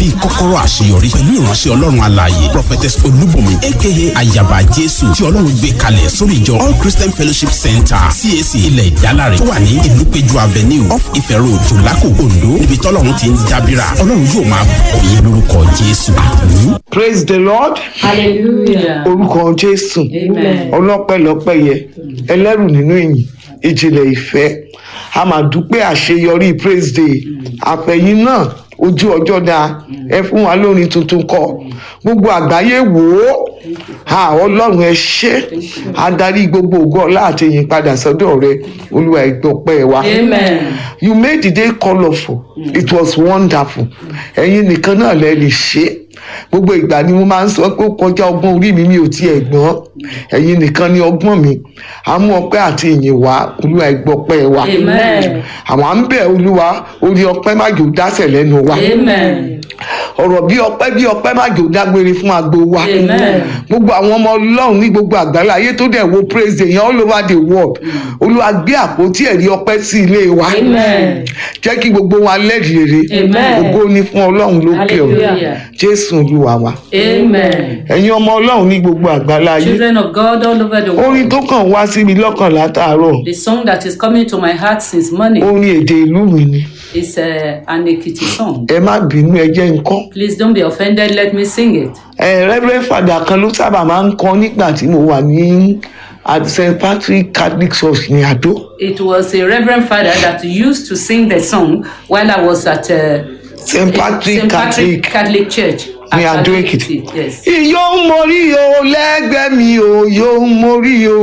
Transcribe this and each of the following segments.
bíi kọ́kọ́rọ́ àṣeyọrí pẹ̀lú ìránṣẹ́ ọlọ́run alààyè prophetess olúbùnmi aka ayaba jésù tí ọlọ́run gbé kalẹ̀ sórí ìjọ all christian fellowship center cac ilẹ̀ ìdálárẹ̀ tó wà ní ìlúpéjú avenue off ife road jòlákò ondo níbi tọ́lọ́run ti ń dábìrà ọlọ́run yóò máa bọ̀ yín lórúkọ jésù àmín. praise the lord hallelujah orúkọ jésù amen ọlọ́pẹ́lọpẹ́ yẹ ẹlẹ́rù nínú ìyìn ìjìnlẹ̀ ìfẹ́ a máa dúpẹ́ àṣeyọrí praise day àfẹ̀yìn náà ojú ọjọ́ dáa ẹ fún wa lórin tuntun kọ gbogbo àgbáyé wò ó ha ọlọ́run ẹ ṣé adarí gbogbo ògo ọlá àti ìyìn padà sọ́dọ̀ rẹ olúwa ìgbọ̀pẹ́ wa amen you made the day colourful it was wonderful ẹ̀yin nìkan náà lẹ lè ṣe é gbogbo ìgbà ni mo máa ń sọ pé ó kọjá ọgbọ́n orí mi mi ò tiẹ̀ gbọ́n ẹ̀yin nìkan ni ọgbọ́n mi àmú ọpẹ́ àti ìyìn wá olúwa ìgbọ́pẹ́ wa amen àwọn à ń bẹ̀ olúwa orí ọpẹ́ má jò dásẹ̀ lẹ́nu wa amen ọ̀rọ̀ bí ọpẹ́ bí ọpẹ́ má jò dágbére fún agbo wa Amen. gbogbo àwọn ọmọ ọlọ́run ní gbogbo àgbáyé ayé tó dẹ̀ wo praise the yan all over the world olúwa gbé àpótí ẹ̀rí ọpẹ́ sí ilé wa amen jẹ́ kí gbogbo wa lẹ́rìí rere Amen. ògo ni fún ọlọ́run lókè ọ̀run Hallelujah. jésù olúwa wa amen ẹ̀yin ọmọ ọlọ́run ní gbogbo àgbáyé ayé children of god all over the orin world tó kàn wá sí mi lọ́kàn látàárọ̀ the song that is coming to my heart since morning orin èdè ìlú mi ni is uh, an ekiti song ẹ má bínú ẹ jẹ́ nǹkan please don't be offended let me sing it ẹ reverend father kan ló sábà máa ń kọ nígbà tí mo wà ní at st patrick catholic church ní àdó it was a reverend father that used to sing the song while i was at uh, st patrick St. Patrick catholic Catholic Church. at ní àdó Ado èkìtì Yes. yóò mórí o lẹ́gbẹ̀ẹ́ mi o yóò mórí o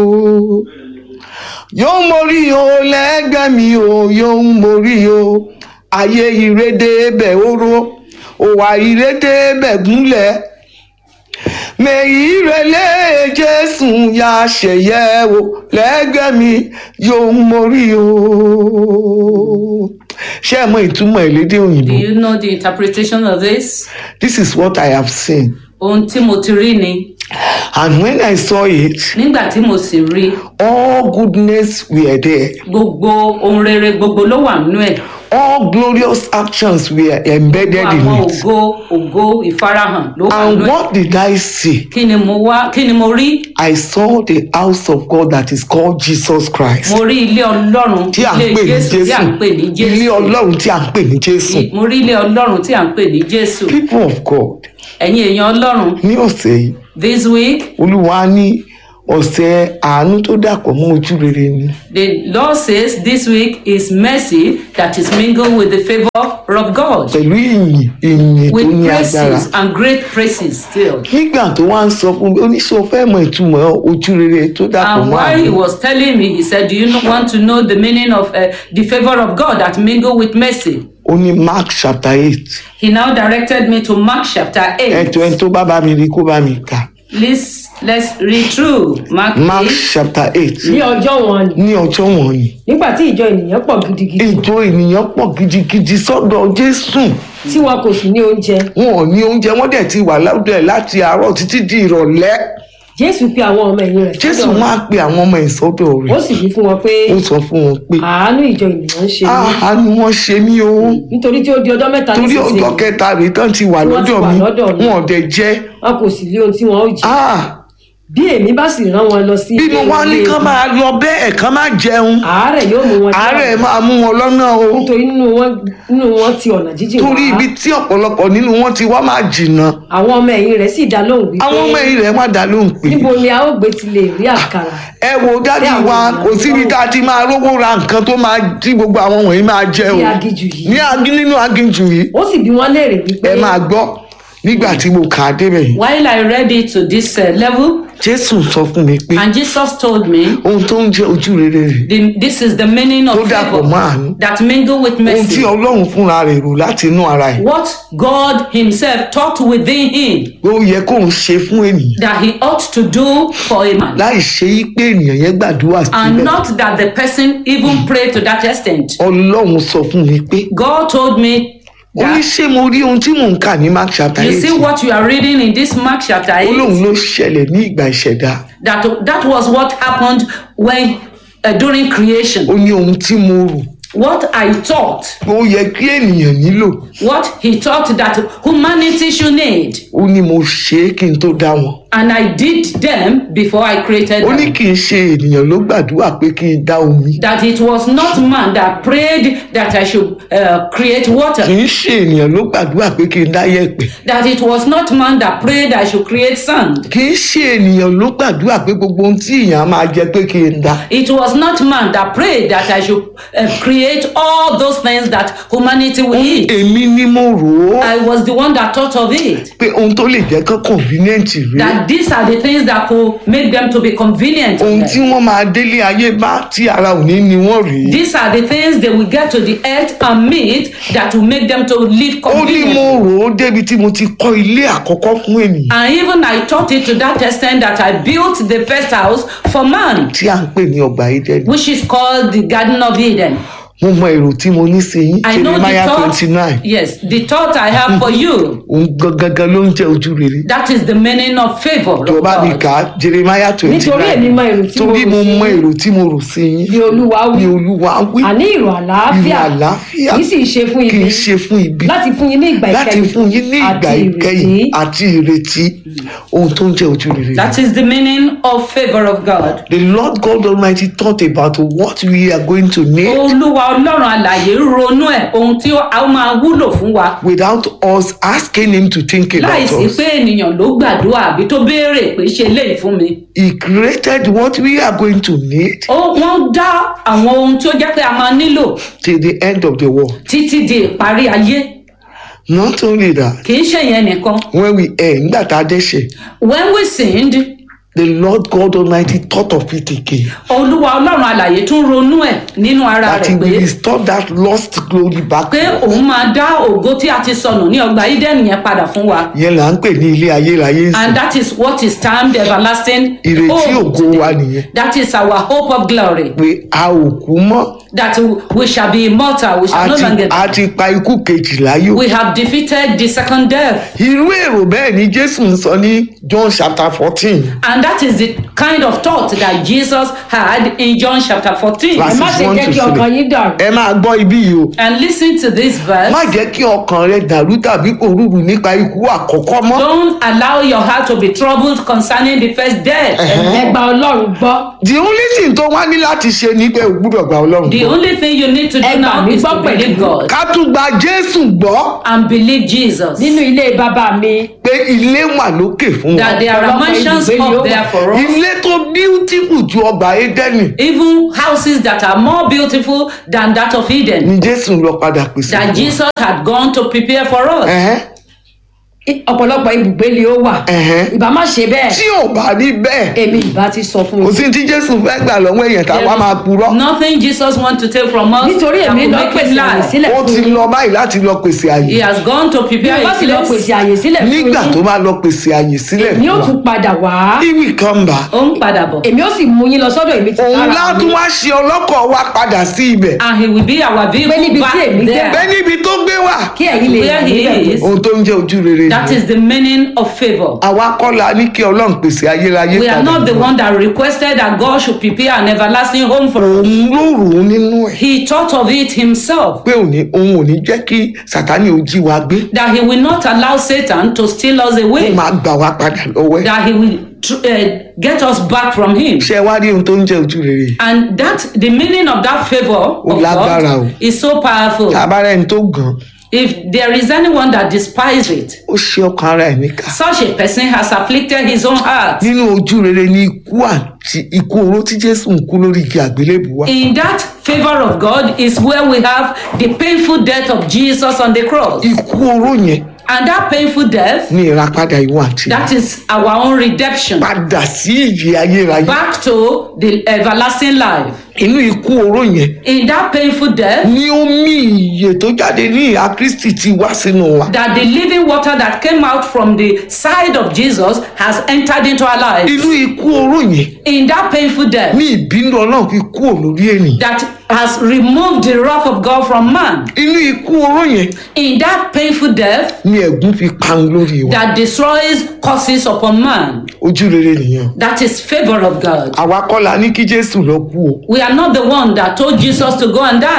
yóò mórí o lẹ́gbẹ̀ẹ́ mi o yóò mórí o ayé ìrédè bẹ̀ oró òwà ìrédè bẹ̀ gúnlẹ̀ mèyí rẹlẹ́ jésù ya ṣẹ̀yẹ o lẹ́gbẹ̀ẹ́ mi yóò mórí o ṣé ẹ mọ ìtumọ̀ ìlédè Do òyìnbó you know the interpretation of this? this is what i have seen Ohun tí mo ti rí ni and when i saw it nígbà tí mo sì rí all goodness were there gbogbo ohun rere gbogbo ló wà nínú ẹ̀. all glorious actions were embedded Àwọn in it ògo ògo ìfarahàn ló wà and nínú ẹ̀. what did i see Kí ni mo wá kí ni mo rí? i saw the house of god that is called jesus christ Mo rí ilé Ọlọ́run tí à ń ilé pè ní Jésù tí à ń pè ní jésù ilé Jésù. ọlọ́run tí à ń pè ní jésù Mo rí ilé Ọlọ́run tí à ń pè ní Jésù. people of god Ẹ̀yin èèyàn Ọlọ́run ní ọ̀sẹ̀ yìí this week olúwa ní ọ̀sẹ̀ àánú tó dàpọ̀ mọ́ ojú rere ni the Lord says this week is mercy that is mingled with the favour of God. pẹ̀lú ìyìn ìyìn tó with ní agbára praises and great praises still. nígbà tó wá ń sọ fún mi oníṣẹ́ fẹ́ mọ ìtumọ̀ ojú rere tó dàpọ̀ And mọ́ while he àánú was telling me, he said, Do you not want to know the meaning of uh, the favor of God that mingle with mercy? ó ní mark chapter eight He now directed me to Mark chapter 8. ẹ̀tọ́ ẹni tó bá bá mi rí kó bá mi kà Let's, let's read through Mark mark 8. chapter eight ní ọjọ́ wọn ni ní ọjọ́ wọ̀nyí nígbà tí ìjọ ènìyàn pọ̀ gidigidi ìjọ ènìyàn pọ̀ gidigidi sọ́dọ̀ jésù tí wọn kò sì ní oúnjẹ wọn ò ní oúnjẹ wọn dẹ̀ ti wà lọ́dọ̀ ẹ̀ láti àárọ̀ títí di ìrọ̀lẹ́ jésù pe àwọn ọmọ ẹ̀yìn rẹ̀ jésù sọ́dọ̀ máa pe àwọn ọmọ ìsọ́dọ̀ ó rẹ̀ sì wí fún wọn pé ó sọ fún wọn pé àánú ìjọ ènìyàn ń ṣe mí áá ni wọ́n ṣe mí o nítorí tí ó di ọjọ́ mẹ́ta torí nísinsìnyí ọjọ́ kẹta rèé tán ti wà Tí wọ́n ti lọ́dọ̀ wà mi lọ́dọ̀ mi. wọn ò dẹ̀ jẹ́ wọn kò sì rí ohun tí wọn ó jẹ áá bí èmi bá sì rán wọn lọ sí bínú ilé wa ní ilé kán ibi, máa lọ bẹ́ẹ̀ kán máa jẹun àárẹ̀ yóò mú wọn dé àárẹ̀ ọ̀nà. máa mú wọn lọ́nà o nítorí nínú wọn nínú wọn ti ọ̀nà jíjìn torí wá ibi tí ọ̀pọ̀lọpọ̀ nínú wọn ti wá máa jìnnà àwọn ọmọ ẹ̀yìn rẹ̀ sì dá lóhùn wípé àwọn ọmọ ẹ̀yìn rẹ̀ má dá lóhùn pé níbo ni a ó gbé ti lè rí àkàrà ẹ wo dádì Bí àwọn wa ènìyàn kò ti síbi wá tá a ti máa rówó ra nǹkan tó máa tí gbogbo àwọn wọ̀nyí máa jẹ o Ní aginjù yìí. ní agi nínú aginjù yìí ó sì bí wọn léèrè wípé ẹ máa gbọ́ nígbà tí mo kà á débẹ̀ yìí While I read it to this uh, level, jésù sọ fún mi pé and Jesus told me, ohun tó ń jẹ́ ojú rere rè the, This is the meaning tó of dàpọ̀ mọ́ favor àánú that mingle with ohun tí mercy. ọlọ́run fúnra rẹ̀ rò láti inú ara ẹ̀ What God Himself taught within Him pé ó yẹ kóun ṣe fún ènìyàn that He ought to do for a man. láì ṣe í pé ènìyàn yẹn gbàdúrà and síbẹ̀ not that the person even prayed to that extent. ọlọ́run sọ fún mi pé God told me ó ní that ṣé mo rí ohun tí mò ń kà ní mark chapter you eight see what you are reading in this Mark chapter ó lóun 8 ló ṣẹlẹ̀ ní ìgbà ìṣẹ̀dá that that was what happened when uh, during creation. ó ní ohun tí mo rò what I thought, ó yẹ kí ènìyàn nílò what he thought that humanity should need. ó ní mo ṣe é kí n tó dá wọn And I did them before I created ó ní them. kì í ṣe ènìyàn ló gbàdúrà pé kí n dá omi That it was not man that prayed that I should uh, create kì water. í ṣe ènìyàn ló gbàdúrà pé kí n dá yẹ̀pẹ̀ That it was not man that prayed I should create sand. kì í ṣe ènìyàn ló gbàdúrà pé gbogbo ohun tí èèyàn á máa jẹ pé kí n dá It was not man that prayed that I should uh, create all those things that humanity will eat. èmi ni mo rò ó I was the one that thought of it. pé ohun tó lè jẹ́ kán convenient rí That these are the things that could make them to be convenient. to ohun them. tí wọ́n máa délé ayé bá tí ara ò ní ni wọ́n rí These are the things they will get to the earth and meet that will make them to live ó ní mo conveniently. rò ó débi tí mo ti kọ́ ilé àkọ́kọ́ fún ènìyàn And even I taught it to that extent that I built the first house for man, tí à ń pè ní ọgbà Édẹ́nì which is called the Garden of Eden. mo mọ èrò tí mo ní sí yín I know the Jeremiah thought. twenty nine Yes, the thought I have for you. òun gangan ló ń jẹ́ ojú rere That is the meaning of favor. tó Of bá mi God. kà á Jeremiah twenty nítorí èmi nine mọ èrò tí mo torí mo rò sí mọ yín, èrò tí mo rò sí yín ni olúwa ni wí olúwa wí àní ìrò àlàáfíà ìrò àlàáfíà kì í sì ṣe fún kì ibi í ṣe fún ibi láti fún yín ní ìgbà láti ìkẹyìn fún yín ní ìgbà àti ìkẹyìn ìrètí. àti ìrètí ohun tó ń jẹ́ ojú rere. That is the meaning of favor of God. The Lord God Almighty thought about what we are going to need Olúwa Ọlọ́run àlàyé ronú ẹ̀ ohun tí ó- a ó máa wúlò fún wa. without us asking Him to think about Láìsí us. pé ènìyàn ló gbàdúrà àbí tó béèrè pé ṣe léyìí fún mi. He created what we are going to need Ó wọ́n dá àwọn ohun tí ó jẹ́ pé a máa nílò till the end of the world. títí di ìparí ayé. Not only that, Kì í ṣe yẹn nìkan. when we end, nígbà tá a dẹ́ṣẹ̀, When we sinned, the Lord God Almighty thought of it again. Olúwa Ọlọ́run àlàyé tún ronú ẹ̀ nínú ara That He rẹ̀ will pé restore that lost glory back. pé to us. òun máa dá ògo tí a ti sọnù ní ọgbà Ídẹ́nì yẹn padà fún wa. Yẹn là ń pè ní ilé ayérayé And sí. that is what is termed everlasting Ìrètí hope. ògo wa nìyẹn. That is our hope of glory. Pé a ò kú mọ́. That we shall be immortal. We shall A no ti- longer a die. ti pa ikú kejì láyò. We have defeated the second death. irú èrò bẹ́ẹ̀ ni jésù ń sọ ní john chapter fourteen And that is the kind of thought that Jesus had in John chapter 14. Verse ẹ má ṣe one jẹ́ to kí ọkàn three. yín dàrú ẹ máa gbọ́ ibí yìí o And listen to this verse. má jẹ́ kí ọkàn rẹ dàrú tàbí òrùrù nípa ikú àkọ́kọ́ mọ́ Don't allow your heart to be troubled concerning the first death. ẹ gba ọlọ́run gbọ́ the only thing tó wá ní láti ṣe ni pé o gbúdọ̀ gba ọlọ́run The gbọ́ only thing you need to do Ẹ gbà now mí is to gbọ́ believe pẹ̀lú. God ká tún gba jésù gbọ́ and believe Jesus. nínú ilé bàbá mi pé ilé wà lókè fún wa That there are Ọlọ́pàá mansions ibùgbé ni ó up there wà. for us. ilé tó beautiful ju ọgbà édẹ́nì Even houses that are more beautiful than that of Eden. ni jésù lọ padà pèsè That fún wa. Jesus had gone to prepare for us. Ẹ̀hẹ́n. I- ọ̀pọ̀lọpọ̀ ibùgbé ni ó wà Ẹ̀hẹ́n. ìbá má ṣe bẹ́ẹ̀ tí ò bá rí bẹ́ẹ̀ èmi ìbá ti sọ fún kò un sí tí jésù fẹ́ gbà lọ́wọ́ èèyàn tá a wá máa purọ́ Nothing Jesus wants to take from us nítorí that èmi will lọ make pèsè it àyè lie. sílẹ̀ ó fún ti yín lọ báyìí láti lọ pèsè àyè He has gone to bí prepare wọ́n bá a sì lọ place. pèsè àyè sílẹ̀ fún nígbà tó yín bá lọ pèsè àyè sílẹ̀ èmi ó fún wa tún padà wá he will come back Ó ń padà bọ̀. èmi ó sì mú yín lọ sọ́dọ̀ èmi ti òun kára látún mi wá ṣe ọlọ́kọ̀ wa padà sí ibẹ̀ And he will be our Pé níbi vehicle tí back èmi dé there. bẹ́ẹ̀ níbi tó gbé wà kí ẹ̀yin lè Where he níbẹ̀ is. ohun tó ń jẹ́ ojú rere That nìyẹn. is the meaning of favor. àwa kọ́ la ní kí ọlọ́run pèsè ayérayé We are padà not the fún wa. one that requested that God should prepare an everlasting home for us. òun ló rò ó nínú ẹ̀ He thought of it himself. pé òní òun ò ní jẹ́ kí sátani ò jí wa gbé That he will not allow Satan to steal us ó away. máa gbà wá padà lọ́wọ́ ẹ̀ That he will tr- uh, get us back from him. ṣé ẹ wá rí ohun tó ń jẹ́ ojú rere And that the meaning of that favor Ó of lágbára o. God is so powerful. abára ẹni tó gàn If there is anyone that despises it, ó ṣe ọkàn ara ẹ̀ níkà such a person has afflicted his own heart. nínú ojú rere ni ikú àti ikú oró tí jésù ń kú lórí igi àgbélébùú wa In that favor of God is where we have the painful death of Jesus on the cross. ikú oró yẹn And that painful death, ní ìràpadà ìwọ àti that is our own redemption padà sí ìyè ayérayé back to the everlasting life. inú ikú oró yẹn In that painful death, ní omi ìyè tó jáde ní ìhà kristi ti wá sínú wa that the living water that came out from the side of Jesus has entered into our lives. inú ikú oró yẹn In that painful death, ní ìbínú ọlọ́run fi kú lórí ènìyàn that has removed the wrath of God from man. inú ikú oró yẹn In that painful death, ní ẹ̀gún fi parun lórí wa that destroys curses upon man. ojú rere nìyẹn That is favor of God. àwa kọ́ la ní kí jésù lọ kú o We are not the one that told Jesus to go and die.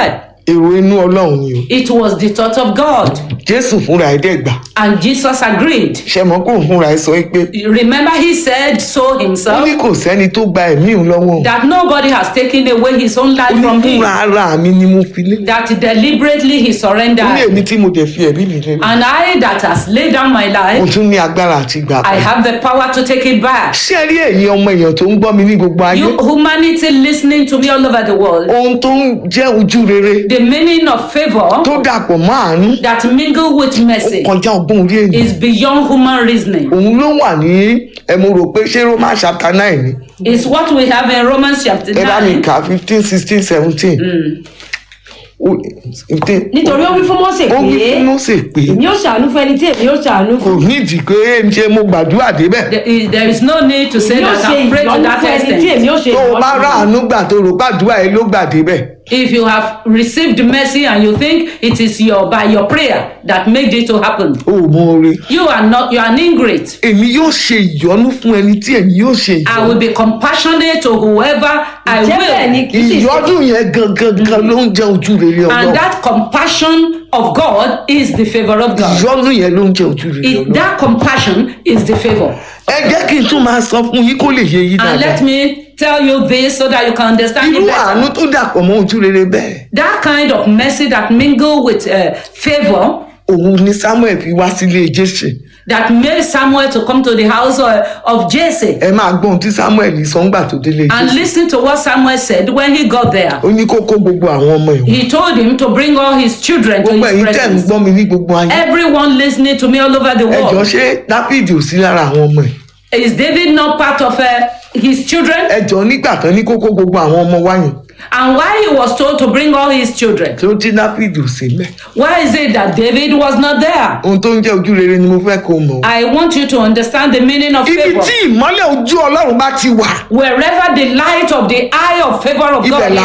èrò inú ọlọ́run ni o It was the thought of God. jésù fúnra ẹ̀ dẹ̀ gbà And Jesus agreed. ṣe mọ́ kó fúnra ẹ̀ sọ pé Remember, he said so ó himself ní kò sẹ́ni tó gba ẹ̀mí òun lọ́wọ́ òun. that nobody has taken away his own ó life ní from him, fúnra ara mi ni mo fi lé that deliberately he ó ní surrendered. èmi tí mo dẹ̀ fi ẹ̀mí mi lé And I, that has laid down my mo life, tún ní agbára àti gbà I padà. have the power to take it back. ṣé ẹ rí ẹ̀yin ọmọ èèyàn tó ń gbọ́ mi ní gbogbo ayé You humanity listening to me all over the world, ohun tó ń jẹ́ ojú rere the meaning of favor tó dàpọ̀ mọ́ àánú that mingle with ó mercy kọjá ọgbọ́n orí ènìyàn is beyond human reasoning. òun ló wà ní ẹ mo rò pé ṣé roman chapter nine ni It's what we have in Romans chapter ẹ bá mi 9. kà fifteen sixteen seventeen nítorí ó wí fún mọ́sẹ̀ ó wí pé fún Mósè pé èmi ó ṣàánú fún ẹni tí èmi ó ṣàánú kò fún nídìí pé ẹ ń ṣe mo gbàdúrà débẹ̀ There is, there is no need to say èmi ó that ṣe I pray to ìyọnu that fún ẹni tí èmi extent. ó ṣe tó o bá ìyọnu rà fún. àánú gbà tó rò gbàdúrà ẹ ló gbà débẹ̀ If you have received mercy and you think it is your by your prayer that made it to happen, o ò mọ oore you are not you are an ingrate. èmi yóò ṣe ìyọnu fún ẹni tí èmi yóò ṣe I ìyọnu will be compassionate to whoever I jẹ́ bẹ́ẹ̀ ni will. kì í sì ṣe ìyọnu yẹn gangan ló ń jẹ ojú rere And ọlọ́run that compassion of God is the favor of God. ìyọnu yẹn ló ń jẹ ojú rere It, ọlọ́run that compassion is the favor. ẹ jẹ́ kí n tún máa sọ fún yín kó lè yé yín And dáadáa let me tell you this so that you can understand irú it better. àánú tó dàpọ̀ mọ́ ojú rere bẹ́ẹ̀ That kind of mercy that mingle with uh, favor òun ni samuel fi wá sílé jésè that made Samuel to come to the house of, of Jesse. ẹ máa gbọ́ ohun tí samuel sọ ńgbà tó délé And jésè listen to what Samuel said when he got there. ó ní kó kó gbogbo àwọn ọmọ ìwọ̀n He told him to bring all his children to gbogbo his ẹ̀yin tẹ̀ ń presence. gbọ́ mi ní gbogbo ayé Everyone listening to me all over the ẹ jọ world. ṣé dáfídì ò sí lára àwọn ọmọ ẹ̀ Is David not part of uh, his children? ẹ jọ nígbà tán ní kó kó gbogbo àwọn ọmọ wáyìn And why he was told to bring all his children? tí ó tí dáfídì ò sí mẹ́ Why is it that David was not there? ohun tó ń jẹ́ ojú rere ni mo fẹ́ kó mọ̀ o. I want you to understand the meaning of ibi favor. tí ìmọ́lẹ̀ ojú ọlọ́run bá ti wà Wherever the light of the eye of favor of ibẹ̀ God là